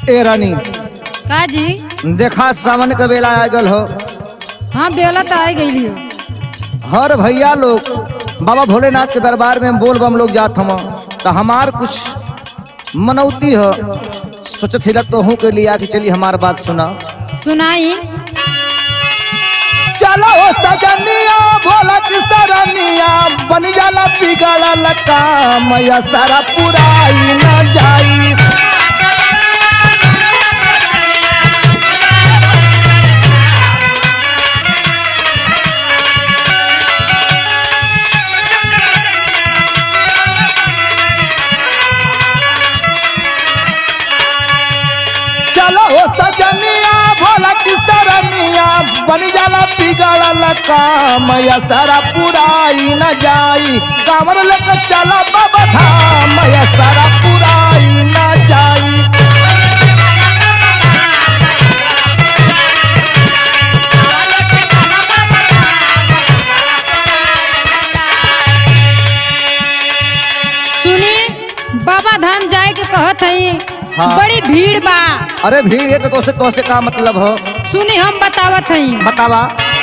ए रानी का जी देखा सावन के बेला आ गल हो हाँ बेला तो आ गई हो हर भैया लोग बाबा भोलेनाथ के दरबार में बोल बम लोग जात हम तो हमार कुछ मनौती हो सोचत हिलक तो हूँ के लिए आके चली हमार बात सुना सुनाई चलो सजनिया भोला की सरनिया बन जाला बिगड़ा लका मैया सारा पुराई न जाई चलो हो सजनिया भोला की सरनिया बन जाला बिगड़ा लका मैया सारा पुराई न जाई कामर लेकर चला बाबा धाम मैया सारा पुराई न जाई सुनी बाबा धाम जाए के कहत हई हाँ। बड़ी भीड़ बा अरे भीड़ है तो तोसे तोसे का मतलब हो सुनी हम बतावत हई बतावा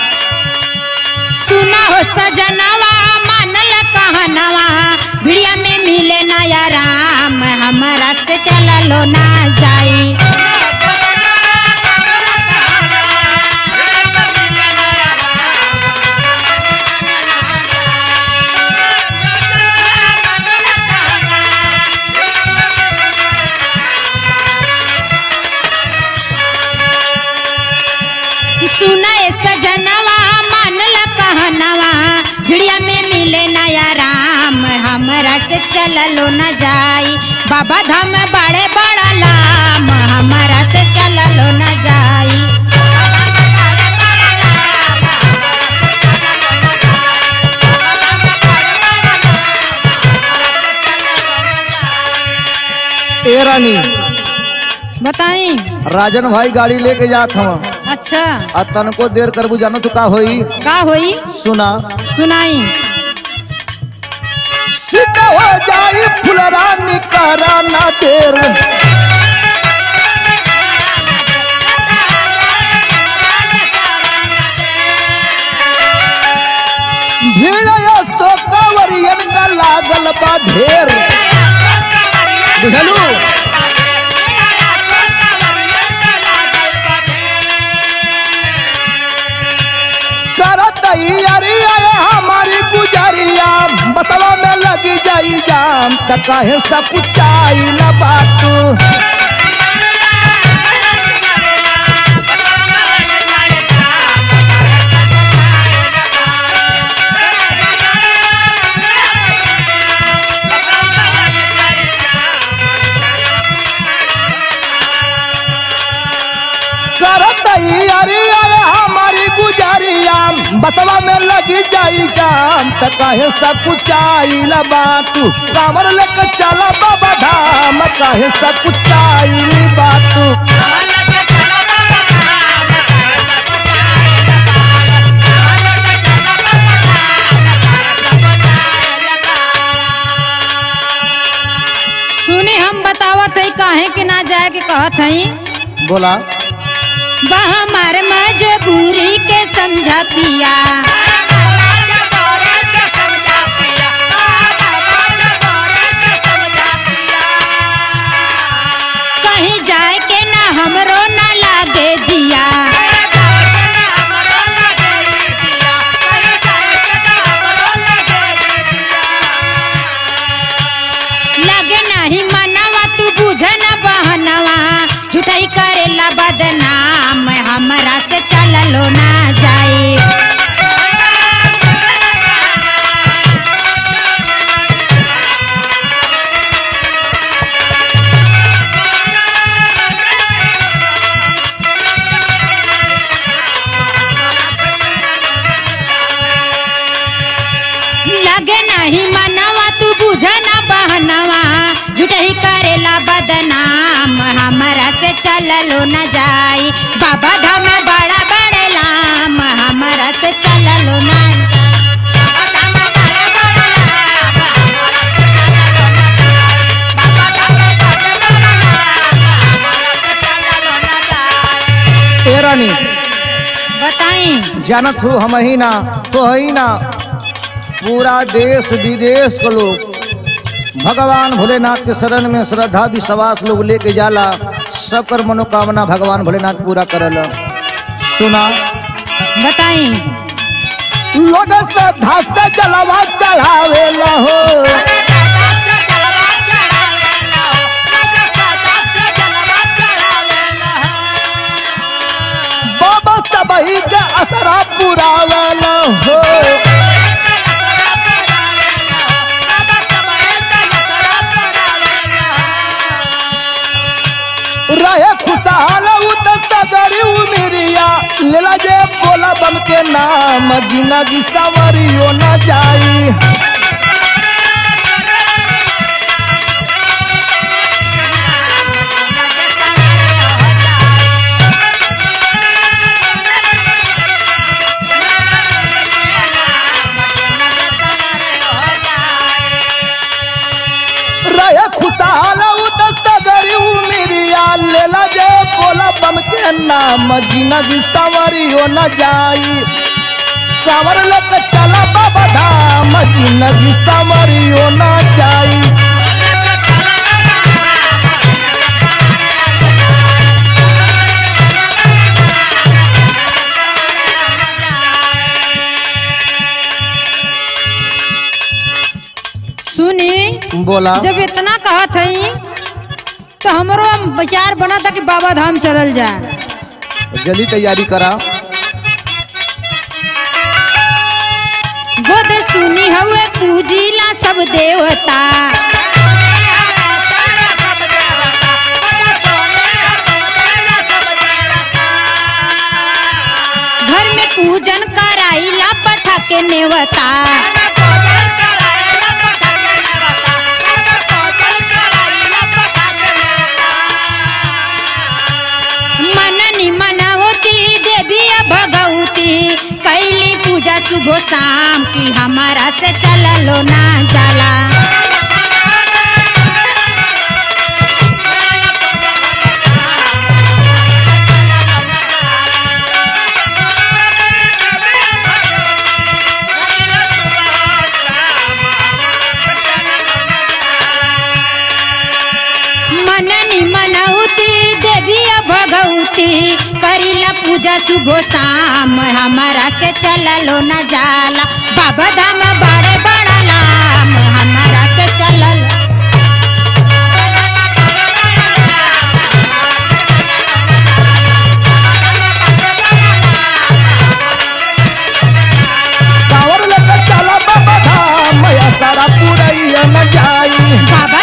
सुना हो सजनवा मानल कहनवा भिड़िया में मिले नया राम हमारा से चललो ना जाई सुना ए सजनवा मानल कहनवा भिड़िया में मिले नया राम हमरा से चललो न जाई बाबा धाम बड़े बड़ा लाम हमरा से चललो न जाई ए रानी बताई राजन भाई गाड़ी लेके जात हम अच्छा आ तनको देर करबू जानो तो का होई का होई सुना सुनाई सीधा हो जाई फुलरानी करा ना देर भीड़ यो सो कांवरियन का लागल बा ढेर बुझलू करत तैयारिया हमारी गुजरिया बसवा में लगी जाई जाम त काहे सब कुछ आई न बातू करत तैयारिया हमारी गुजरिया बसवा में लगी जाई जाम त काहे सब कुछ आई न बातू कांवर लेके चला बाबा धाम काहे सब कुछ आई न बातू सुनी हम बतावत हई काहे के ना जाए के कहत हई बोला बा हमार मजबूरी के समझा पिया कहीं जाए के ना हमरो ना लागे जिया लगे नहीं मनवा तू बुझ न बहनवा झूठाई करेला बदनाम हमरा से चललो ना जाए लगे नहीं मनवा तू बुझ न बहनवा झूठाई करेला बदनाम हमरा से चललो न जाई बाबा धाम बड़ा बड़े लाम हमरा से चललो ना जानत हो हम ही ना तो ही ना पूरा देश विदेश के लोग भगवान भोलेनाथ के शरण में श्रद्धा विश्वास लोग लेके जाला सबकर मनोकामना भगवान भोलेनाथ पूरा करल सुना बताई लोग श्रद्धा से जलवा चढ़ावे हो बाबा सबही के असरा पुरावल हो रहे खुशहाल उत सगरी उमिरिया लेला जे बोला बम के नाम जिंदगी सवरियो न जाई रहे खुशहाल उत सगरी उमिरिया लेला जे बोला बम के नाम जिंदगी सवरियो न जाई कांवर लक चला बाबा धाम जिंदगी सवरियो न जाई सुनी बोला जब इतना कहत हई तो हमरो विचार बना था कि बाबा धाम चलल जाए जल्दी तैयारी करा गोद सुनी हुए पूजीला सब देवता घर में पूजन कराइला पठा के नेवता मननी मनावती देवी भगवती कैली पूजा सुबह शाम की हमारा से चललो ना जाला मननी मनौती देवी भगवती करीला पूजा सुबह शाम हमारा से चललो न जाला बाबा धाम बड़े बड़ा नाम हमारा से चलल कांवर लक चला बाबा धाम या सारा पुरैया न जाई बाबा